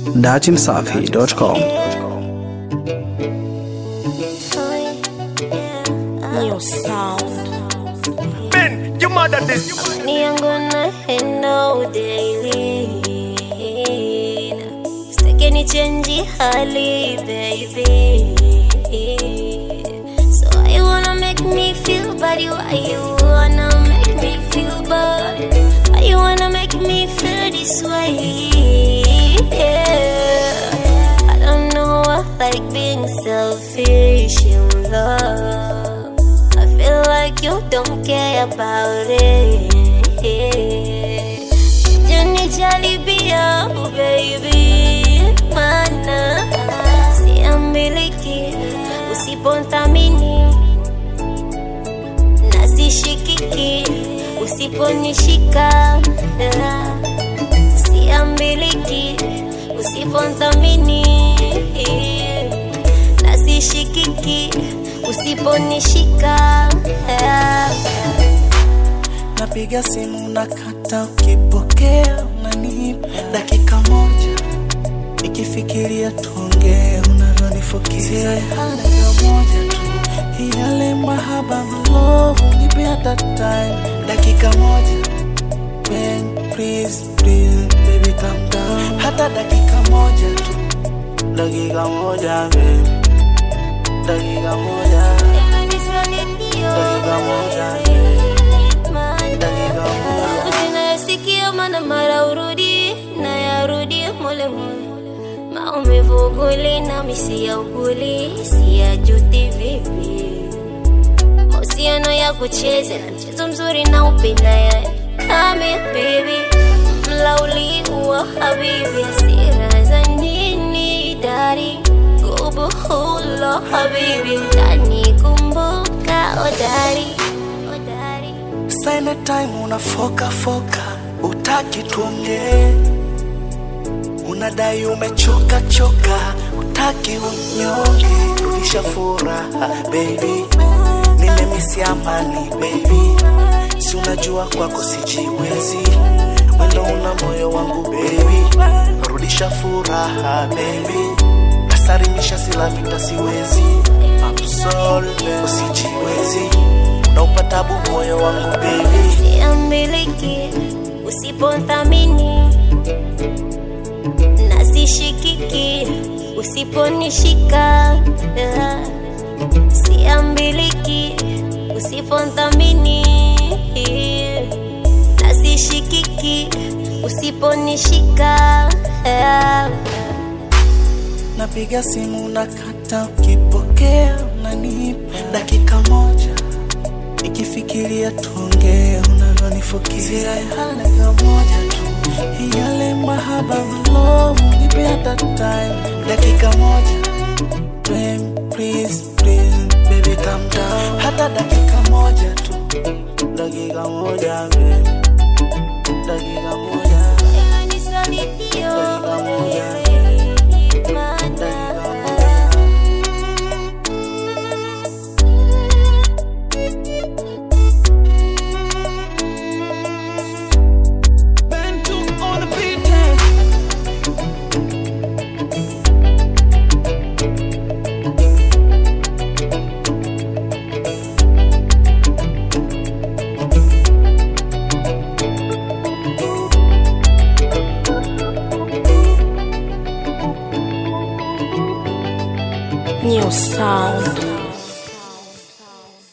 datimsafi.com. New sound. Ben, you mad at this? Me, I'm gonna handle daily. Stakeni change hali, baby. So why you wanna make me feel bad? Why you wanna make me feel bad? Why you wanna make me feel this way? Yeah. I don't know I like being selfish in love. I feel like you don't care about it. Janijaribia, baby, mana siambiliki usiponthamini na sishikiki usiponishika siambiliki usiponthamini na sishikiki usiponishika napiga simu na kata, ukipokea unanipa dakika moja, nikifikiria tuongee unavyonifukiria dakika moja tu, yale mahaba malovu nipe hata time, dakika moja Ben, please, please, baby calm down, hata dakika moja tu, dakika moja baby, dakika moja, dakika moja dakika moja. usinayasikia mana mara urudi na yarudi mole mole maumivu uguli na misi ya uguli siyajuti vipi mahusiano ya kucheza na mchezo mzuri na upenda ya kame baby mlauli wa habibi hasira za nini dari gubuhulo habibi utanikumbuka odari odari Sine time unafoka foka, utaki tuongee, unadai umechoka choka, utaki unyonge, rudisha furaha baby, nimemisi amani baby, si unajua kwako sijiwezi, wendo una moyo wangu baby, rudisha furaha baby, nasarimisha silamita siwezi, I'm sorry, usijiwezi, unaupata bu moyo wangu baby siambiliki usiponthamini na sishikiki usiponishika Ah, siambiliki usiponthamini na sishikiki usiponishika Ah, napiga simu na kata, ukipokea unanipa dakika moja, nikifikiria tuongee unavyonifukiria dakika moja tu, yale mahaba malovu nipe hata time, dakika moja Babe, please, please, baby calm down, hata dakika moja tu, dakika moja babe, dakika moja dakika moja New sound.